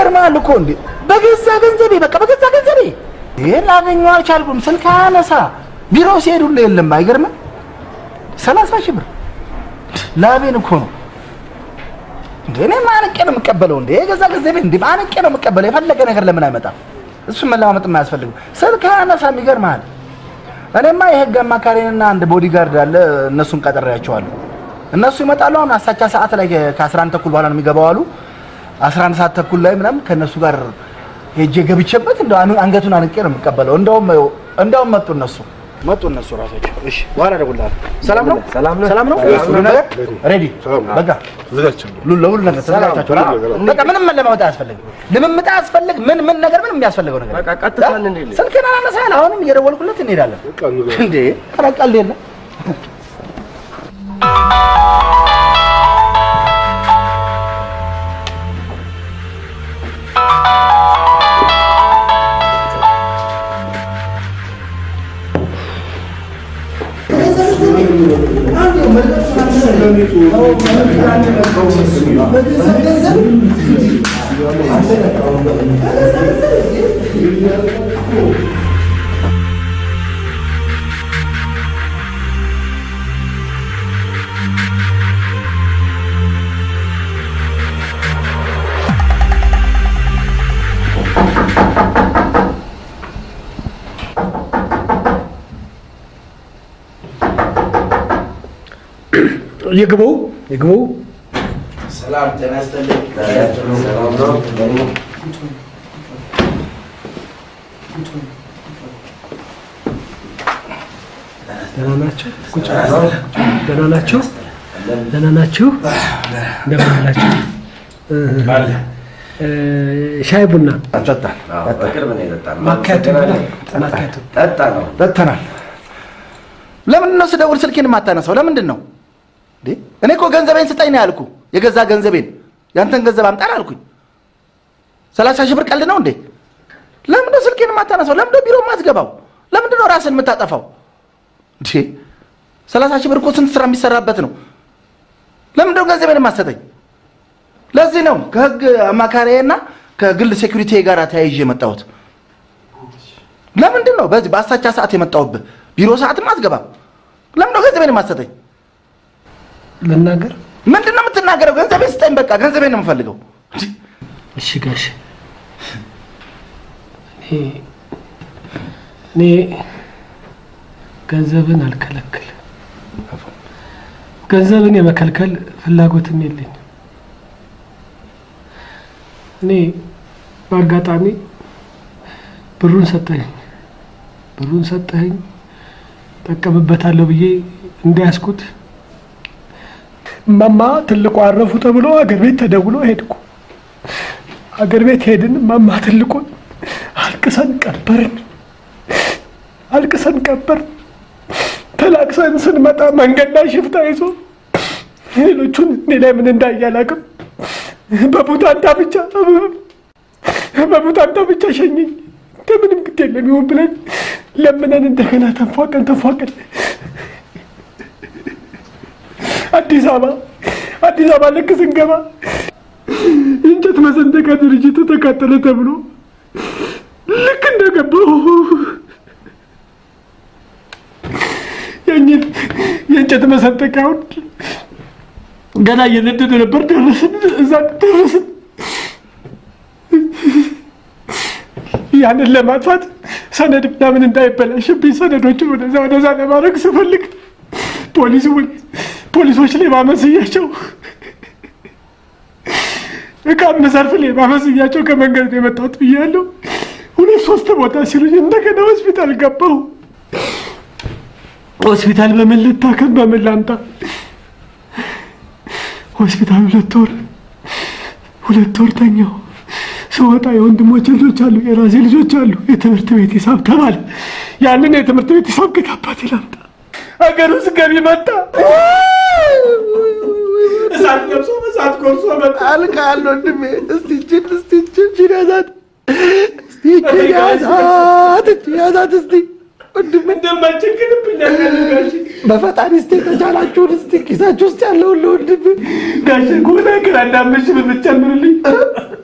ይገርማል እኮ እንዴ! በገዛ ገንዘቤ በቃ በገዛ ገንዘቤ ይሄን ላገኘው አልቻልኩም። ስልክ አነሳ ቢሮ ሲሄድ ሁሉ የለም። አይገርምም? ሰላሳ ሺህ ብር ላቤን እኮ ነው እንዴ! እኔ ማንቄ ነው የምቀበለው እንዴ! የገዛ ገንዘቤ እንዴ ማንቄ ነው የምቀበለው። የፈለገ ነገር ለምን አይመጣም? እሱን መለማመጥ የማያስፈልግም። ስልክ አነሳም። ይገርምሃል። እኔማ የህግ አማካሪንና አንድ ቦዲጋርድ አለ፣ እነሱን ቀጥሬያቸዋለሁ። እነሱ ይመጣሉ። አሁን አሳቻ ሰዓት ላይ ከ11 ተኩል በኋላ ነው የሚገባው አሉ። 11 ሰዓት ተኩል ላይ ምናምን ከእነሱ ጋር ሄጄ ገብቼበት እንደው አኑ- አንገቱን አንቄ ነው የምቀበለው። እንደውም እንደውም መጡ እነሱ መጡ እነሱ ራሳቸው። እሺ በኋላ እደውልልሃለሁ። ሰላም ነው ሰላም ነው ሰላም ነው ሁሉ ነገር ሬዲ በቃ ሉ- ለሁሉ ነገር ተዘጋጅታችኋል? አዎ። በቃ ምንም መለማመጥ አያስፈልግም። ልምምጥ አያስፈልግ ምን ምን ነገር ምንም የሚያስፈልገው ነገር በቃ ቀጥታ እንሂድ። ስልክህን አላነሳህም። አሁንም እየደወልኩለት እንሄዳለን። እንዴ ኧረ ቀልድ የለም። ይግቡ ይግቡ። ሰላም ጤና ይስጥልኝ። ደህና ናቸው? ቁጭ በሉ። ደህና ናቸው? ደህና ናችሁ? እንደምን አላችሁ? እ፣ ሻይ ቡና ጠጣን በቅርብ ነው የጠጣነው። ማካያቱ ማካያቱ ጠጣ ነው። ጠጥተናል። ለምንድን ነው ስደውል ስልኬን የማታነሳው? ለምንድን ነው እንዴ? እኔ እኮ ገንዘቤን ስጠኝ ነው ያልኩ። የገዛ ገንዘቤን ያንተን ገንዘብ አምጣን አልኩኝ። ሰላሳ ሺህ ብር ቀልድ ነው እንዴ? ለምንድን ነው ስልኬን የማታነሳው? ለምንድን ነው ቢሮ የማትገባው? ለምንድን ነው ራስን የምታጠፋው? እንዴ ሰላሳ ሺህ ብር እኮ ስንት ስራ የሚሰራበት ነው። ለምንድን ነው ገንዘቤን የማትሰጠኝ? ለዚህ ነው ከህግ አማካሪዬና ከግል ሴኩሪቲ ጋር ተያይዤ የመጣሁት። ለምንድን ነው በዚህ በአሳቻ ሰዓት የመጣሁብህ? ቢሮ ሰዓትም አትገባም። ለምንድን ነው ገንዘቤን የማትሰጠኝ? ልናገር? ምንድን ነው የምትናገረው? ገንዘቤን ስጠኝ፣ በቃ ገንዘቤን ነው የምፈልገው። እሺ ጋሽ እኔ እኔ ገንዘብን አልከለክል ገንዘብን የመከልከል ፍላጎትም የለኝም። እኔ በአጋጣሚ ብሩን ሰጠኝ ብሩን ሰጠኸኝ ጠቀምበታለሁ ብዬ እንዳያስኩት እማማ ትልቁ አረፉ ተብሎ አገር ቤት ተደውሎ ሄድኩ። አገር ቤት ሄድን። እማማ ትልቁን አልቅሰን ቀበርን። አልቅሰን ቀበርን። ተላቅሰን ስንመጣ መንገድ ላይ ሽፍታ ይዞ ሌሎቹን እኔ ላይ ምን እንዳየ አላውቅም። በቡታንታ ብቻ በቡታንታ ብቻ ሸኘኝ። እንደምንም ግድ የለም ይሁን ብለን ለምነን እንደገና ተንፏቀን ተንፏቀን አዲስ አበባ አዲስ አበባ ልክ ስንገባ የእንጨት መሰንጠቂያ ድርጅት ተቃጠለ ተብሎ ልክ እንደገባሁ ያኝን የእንጨት መሰንጠቂያውን ገና እየነደደ ነበር። ደረስን፣ እዛ ደረስን። ያንን ለማጥፋት ሰነድ ምናምን እንዳይበላሽብኝ ሰነዶችን ወደዛ ወደዛ ለማድረግ ስፈልግ ፖሊስ ፖሊሶች ሌባ መስያቸው እቃ መሰርፍ ሌባ መስያቸው ከመንገድ ነው የመጣሁት ብያለሁ። ሁለት ሶስት ቦታ ሲሉኝ እንደገና ሆስፒታል ገባሁ። ሆስፒታል በምን ልታከም በምን ላምጣ? ሆስፒታል ሁለት ወር ሁለት ወር ተኛሁ። ስወጣ የወንድሞች ልጆች አሉ፣ የራሴ ልጆች አሉ። የትምህርት ቤት ሂሳብ ተባለ። ያንን የትምህርት ቤት ሂሳብ ከየት አባቴ ላምጣ? ሀገር ውስጥ ገቢ መጣ። እሳት ለብሶ እሳት ጎርሶ መጣ። አልቃል ወንድሜ። እስቲ እችን እስቲ እችን እችን ያዛት እስቲ እችን ያዛት እችን ያዛት እስቲ ወንድሜ እንደማይቸግርብኝ ጋሽ በፈጣሪ እስቲ የተቻላችሁን እስቲ ኪሳችሁ ውስጥ ያለውን ለወንድሜ ጋሽ ከሆነ ግን አንድ አምስት ሺህ ብር ብትጨምርልኝ